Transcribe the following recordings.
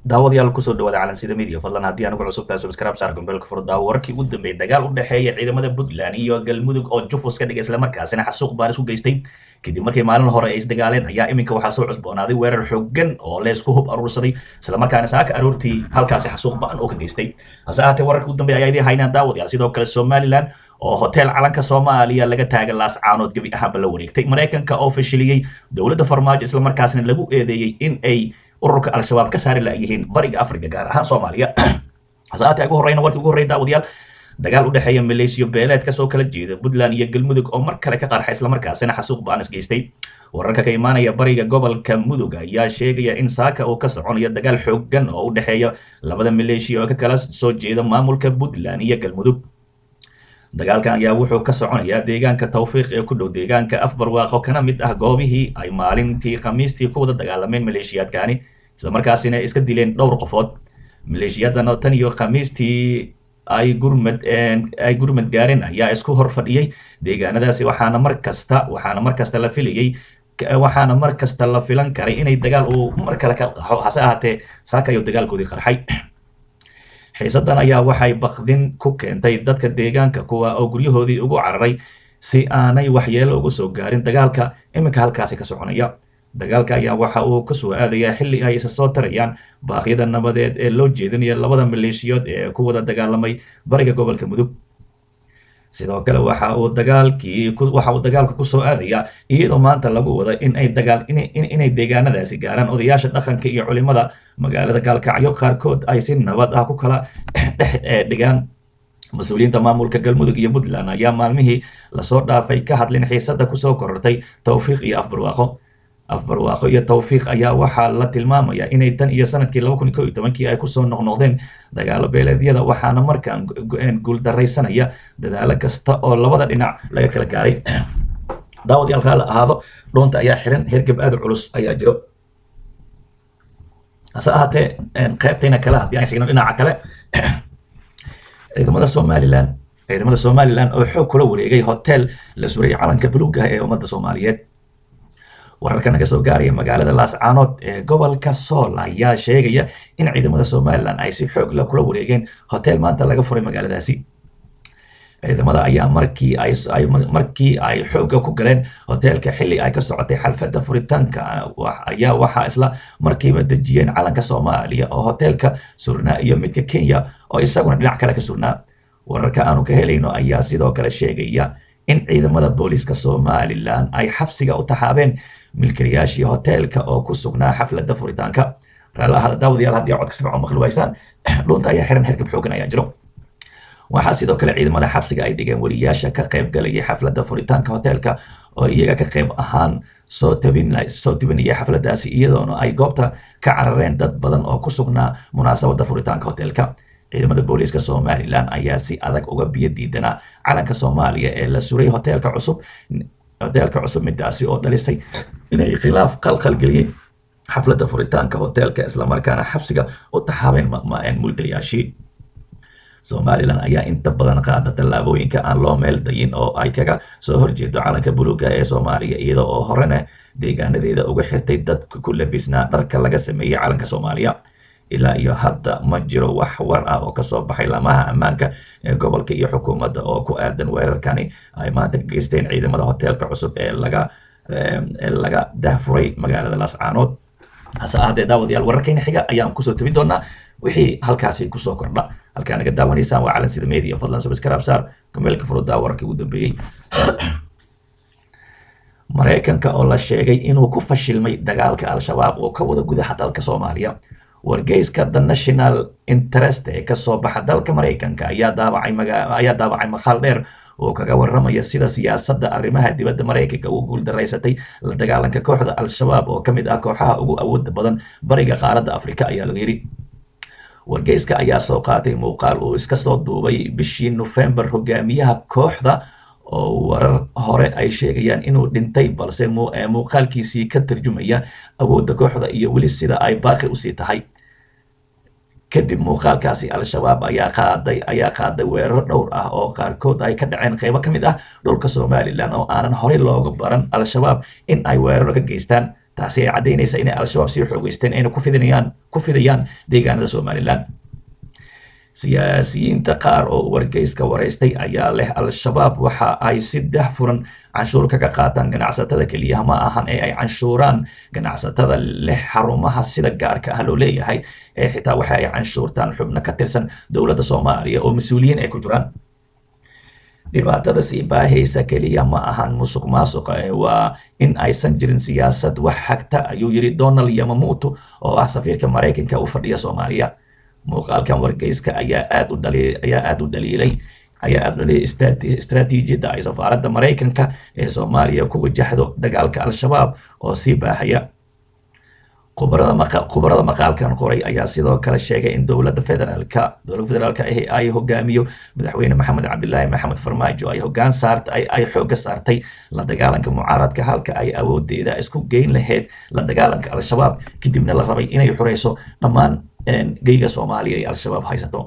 daawadayaal kusoo dhawaada calansida media fadlan haddii anugu cusubtahay subscribe saar gombeelka furdaawo wararkii ugu dambeeyay dagaal u dhexeeya ciidamada puntland iyo galmudug oo jufus ka dhigay islamarkaasina xasuuq baan isku geystay kadib markii maalin hore ay isdagaaleen ayaa iminka waxaa soo cusboonaaday weerar xooggan oo leesku hub aruursaday islamarkaana saaka aroortii halkaasi xasuuq ba'an oo ka geystay hase ahaatee wararka ugu dambeeya ayaa idiin haynaan daawadayaal sidoo kale somaliland oo hotel calanka soomaaliya laga taaga laas caanood gebi ahaanba la wareegtay maraykanka oo fashiliyey dowladda farmaajo islamarkaasina lagu eedeeyey in ay ururka al-shabaab ka saari laayihiin bariga africa gaar ahaan soomaaliya hasaatee ugu horreyna warkii ugu horreya daawadayaal dagaal u dhexeeya maleesiyo beeleed kasoo kala jeeda puntland iyo galmudug oo mar kale ka qarxa islamarkaasina xasuuq ba'an isgeystay wararka ka imaanaya bariga gobolka mudug ayaa sheegaya in saaka uu ka soconayo dagaal xooggan oo u dhexeeya labada maleeshiya oo ka kala soo jeeda maamulka puntland iyo galmudug dagaalkan ayaa wuxuu ka soconayaa deegaanka tawfiiq ee ku dhow deegaanka afbarwaaqo kana mid ah goobihii ay maalintii khamiistii ku wada dagaalameen maleeshiyaadkani islamarkaasina iska dileen dhowr qofood maleeshiyadan oo tan iyo khamiistii ay gurmad ay gurmad gaareen ayaa isku hor fadhiyey deegaanadaasi waxaana mar kasta waxaana mar kasta la filayey waxaana mar kasta la filan karay inay dagaal uu mar kale ka qaxo hase ahaatee saaka ayuu dagaalkoodii qarxay xiisadan ayaa waxay bakdin ku keentay dadka deegaanka kuwa oo guryahoodii ugu cararay si aanay waxyeelo ugu soo gaarin dagaalka iminka halkaasi ka soconaya dagaalka ayaa waxa uu kasoo aadayaa xilli ay isa soo tarayaan baaqyada nabadeed ee loo jeedinayo labada maleeshiyood ee ku wada dagaalamay bariga gobolka mudug sidoo kale waxa uu dagaalkii waxa uu dagaalka kusoo aadayaa iyadoo maanta lagu wada in ay dagaal inay deegaanadaasi gaaraan odayaasha dhaqanka iyo culimada magaalada gaalkacyo qaarkood ay si nabad ah ku kala dhex dhigaan mas-uuliyiinta maamulka galmudug iyo puntland ayaa maalmihii lasoo dhaafay ka hadlin xiisada kusoo korortay tawfiiq iyo afbarwaaqo afbarwaaqo iyo tawfiiq ayaa waxaa la tilmaamayaa inay tan iyo sanadkii laba kun iyo ko iyo tobankii ay kusoo noqnoqdeen dagaalo beeleedyada waxaana markaan guuldaraysanaya dadaalo kasta oo labada dhinac laga kala gaaray daawadayaal raali ahaado dhoonta ayaa xiran hergeb aada culus ayaa jiro hase ahaatee qaybtayna kale haddii aan xigno dhinaca kale ciidamada somaliland ciidamada somaliland oo xoog kula wareegay hotel la suray calanka buluuga ee ummadda soomaaliyeed wararka naga soo gaaraya magaalada laascaanood ee gobolka sool ayaa sheegaya in ciidamada somalilan ay si xoog la kula wareegeen hotel maanta laga furay magaaladaasi ciidamada ayaa markii ay markii ay xoogga ku galeen hoteelka xilli ay ka socotay xalfadda furitaanka ayaa waxaa isla markiiba dejiyeen calanka soomaaliya oo hoteelka surnaa iyo midka kenya oo isaguna dhinac kale ka surnaa wararka aanu ka helayno ayaa sidoo kale sheegaya in ciidamada booliiska somalilan ay xabsiga u taxaabeen milkilayaashii hoteelka oo ku sugnaa xafladda furitaanka raallahada daawadayaal haddii codka si fiican maqli waysaan dhunta ayaa xiran hergab xoogan ayaa jiro waxaa sidoo kale ciidamada xabsiga ay dhigeen wariyaasha ka qayb galayay xafladda furitaanka hoteelka oo iyaga ka qayb ahaan soo tabin soo tabinayay xafladdaasi iyadoona ay goobta ka carareen dad badan oo ku sugnaa munaasabadda furitaanka hoteelka ciidamada booliiska somalilan ayaa si adag uga biyo diidanaa calanka soomaaliya ee la suray hoteelka cusub hoteelka cusub midaasi oo dhalisay inay khilaaf qalqalgeliyeen xafladda furitaanka hoteelka islamarkaana xabsiga u taxaabeen mulkilayaashii somalilan ayaa inta badan qaada tallaabooyinka aan loo meel dayin oo ay kaga soo horjeedo calanka buluuga ee soomaaliya iyada oo horena deegaanadeeda uga xirtay dad ku labisnaa dharka laga sameeyey calanka soomaaliya ilaa iyo hadda ma jiro wax war ah oo kasoo baxay lamaha ammaanka ee gobolka iyo xukuumadda oo ku aadan weerarkani ay maanta ka geysteen ciidamada hoteelka cusub ee laga ee laga dahfuray magaalada laascaanood hase ahaatee daawadayaal wararkayna xiga ayaan kusoo tabin doonaa wixii halkaasi kusoo kordha halkaa naga daawanaysaan waa calansida media fadlan subscribe saar kameelka furudaa wararkii ugu dambeeyey maraykanka oo la sheegay inuu ku fashilmay dagaalka al-shabaab oo ka wada gudaha dalka soomaaliya wargeyska the national interest ee kasoo baxa dalka maraykanka ayaa daabacay ayaa daabacay maqaal dheer oo kaga waramaya sida siyaasadda arrimaha dibadda maraykanka ugu guuldaraysatay la dagaalanka kooxda al-shabaab oo ka mid ah kooxaha ugu awooda badan bariga qaaradda afrika ayaa laga yidhi wargeyska ayaa soo qaatay muuqaal uu iska soo duubay bishii nofembar hogaamiyaha kooxda oo warar hore ay sheegayaan inuu dhintay balse muuqaalkiisii ka tarjumaya awoodda kooxda iyo weli sida ay baaqi usii tahay kadib muuqaalkaasi al-shabaab ayaa qaaday ayaa qaaday weeraro dhowr ah oo qaarkood ay ka dhaceen qaybo ka mid ah dhulka somalilan oo aanan horey looga baran al-shabaab in ay weeraro ka geystaan taasi ay caddaynaysa inay al-shabaab sii xoogeysteen ayna ku fidinayaan ku fidayaan deegaanada somalilan siyaasiyiinta qaar oo wargeyska waraystay ayaa leh al-shabaab waxa ay si dah furan canshuur kaga qaataan ganacsatada keliya ma ahan ee ay canshuuraan ganacsatada leh xarumaha sida gaarka ah loo leeyahay ee xitaa waxa ay canshuurtaan xubno ka tirsan dowladda soomaaliya oo mas-uuliyiin ay ku jiraan dhibaatada sii baahaysa keliya ma ahan musuq maasuqa waa in aysan jirin siyaasad wax xagta ayuu yidhi donald yamamuuto oo ah safiirka maraykanka u fadhiya soomaaliya muuqaalkan wargeyska ayaa aad u dhali ayaa aad u dhaliilay ayaa aad u dhaliilay istaraatiijiyadda ay safaaradda maraykanka ee soomaaliya ku wajahdo dagaalka al-shabaab oo sii baahaya khubarada maqa khubarada maqaalkan qoray ayaa sidoo kale sheegay in dowladda federaalka dowladda federaalka ahi ay hogaamiyo madaxweyne maxamed cabdilaahi maxamed farmaajo ay hogaan saartay ay xoogga saartay la dagaalanka mucaaradka halka ay awoodeeda isku geyn lahayd la dagaalanka al-shabaab kadibna la rabay inay xurayso dhammaan geyga soomaaliya ay al-shabaab haysato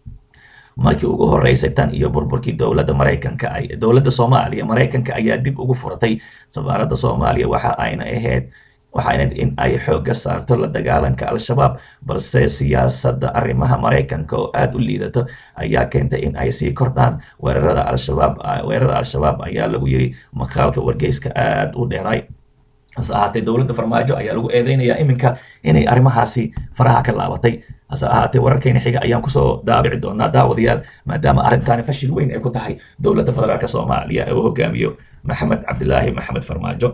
markii ugu horeysay tan iyo burburkii dowladda maraykanka ay dowladda soomaaliya maraykanka ayaa dib ugu furatay safaaradda soomaaliya waxa ayna ahayd waxayna in ay xoogga saarto la dagaalanka al-shabaab balse siyaasadda arrimaha maraykanka oo aada u liidato ayaa keentay in ay sii kordhaan weerarada al-shabaab weerarada al-shabaab ayaa lagu yiri maqaalka wargeyska aada u dheeray hase ahaatee dowladda farmaajo ayaa lagu eedeynayaa iminka inay arrimahaasi faraha ka laabatay hase ahaatee wararkayna xiga ayaan kusoo daabici doonaa daawadayaal maadaama arrintaani fashil weyn ay ku tahay dowladda federaalk soomaaliya ee uu hogaamiyo maxamed cabdilaahi maxamed farmaajo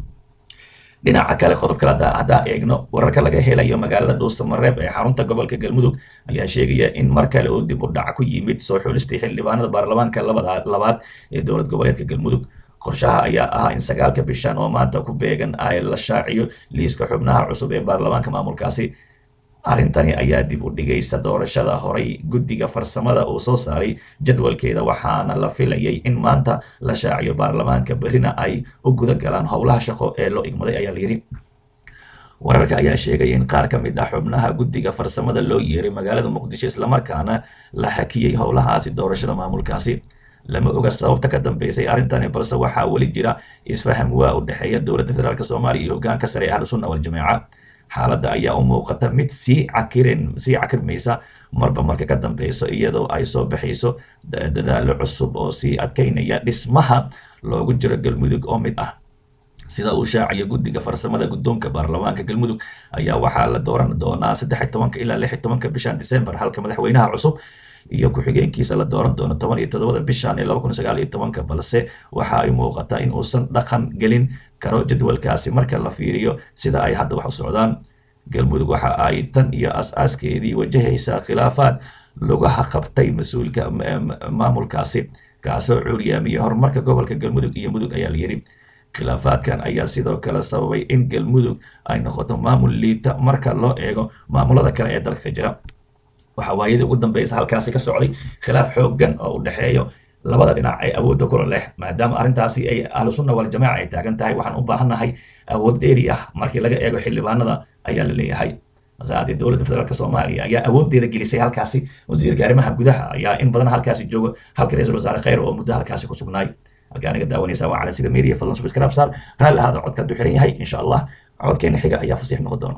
dhinaca kale qodob kale haddaan eegno wararka laga helayo magaalada dhuusamareeb ee xarunta gobolka galmudug ayaa sheegaya in mar kale uu dib u dhac ku yimid soo xulistii xildhibaanada baarlamaanka labaad ee dowlad goboleedka galmudug qorshaha ayaa ahaa in sagaalka bishan oo maanta ku beegan ay la shaaciyo liiska xubnaha cusub ee baarlamaanka maamulkaasi arrintani ayaa dib u dhigaysa doorashada horay guddiga farsamada uu soo saaray jadwalkeeda waxaana la filayay in maanta la shaaciyo baarlamaanka berrina ay u guda galaan howlaha shaqo ee loo igmaday ayaa layidhi wararka ayaa sheegaya in qaar ka mid ah xubnaha guddiga farsamada loo yeeray magaalada muqdisho islamarkaana la hakiyey howlahaasi doorashada maamulkaasi lama oga sababta ka dambeysay arrintani balse waxaa weli jira isfaham waa u dhexeeya dowladda federaalk soomaaliya iyo hogaanka sare ee ahlusunna waljamaaca xaaladda ayaa u muuqata mid sii cakirin sii cakirmaysa marba marka ka dambeyso iyadoo ay soo baxayso dadaalo cusub oo sii adkeynaya dhismaha loogu jiro galmudug oo mid ah sida uu shaaciyo guddiga farsamada guddoonka baarlamaanka galmudug ayaa waxaa la dooran doonaa saddex tobanka ilaa lix tobanka bishan december halka madaxweynaha cusub iyo ku-xigeenkiisa la dooran doono toban iyo toddobada bishan ee laba kun sagaal iyo tobanka balse waxa ay muuqataa in uusan dhaqan gelin karo jadwalkaasi marka la fiiriyo sida ay hadda wax u socdaan galmudug waxa ay tan iyo as-aaskeedii wajahaysaa khilaafaad lugaha qabtay mas-uulka maamulkaasi kaasoo cuuryaamiyey horumarka gobolka galmudug iyo mudug ayaa layidhi khilaafaadkan ayaa sidoo kale sababay in galmudug ay noqoto maamul liita marka loo eego maamulada kale ee dalka ka jira waxaa waayadii ugu dambeysa halkaasi ka socday khilaaf xooggan oo u dhexeeyo labada dhinac ee awoodda kula leh maadaama arrintaasi ay ahlusunna waljamaaca ay taagan tahay waxaan u baahannahay awood dheeri ah markii laga eego xildhibaanada ayaa la leeyahay hasaatee dowladda federaalk soomaaliya ayaa awooddeeda gelisay halkaasi wasiirka arrimaha gudaha ayaa in badan halkaasi jooga halka ra-iisul wasaare khayr oo muddo halkaasi ku sugnaay halkaa naga daawanaysa waa cala sida media fadlan subscribe saar raalli ahaada codka du xiran yahay insha allah codkeena xiga ayaa fasiix noqon doona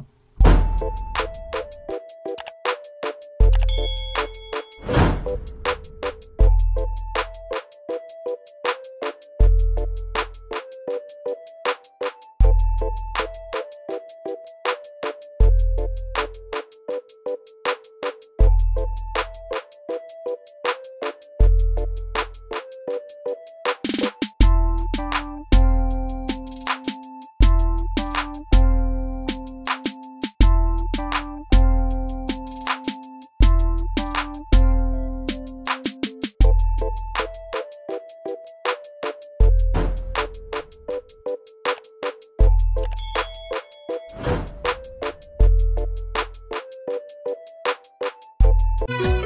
Thank you.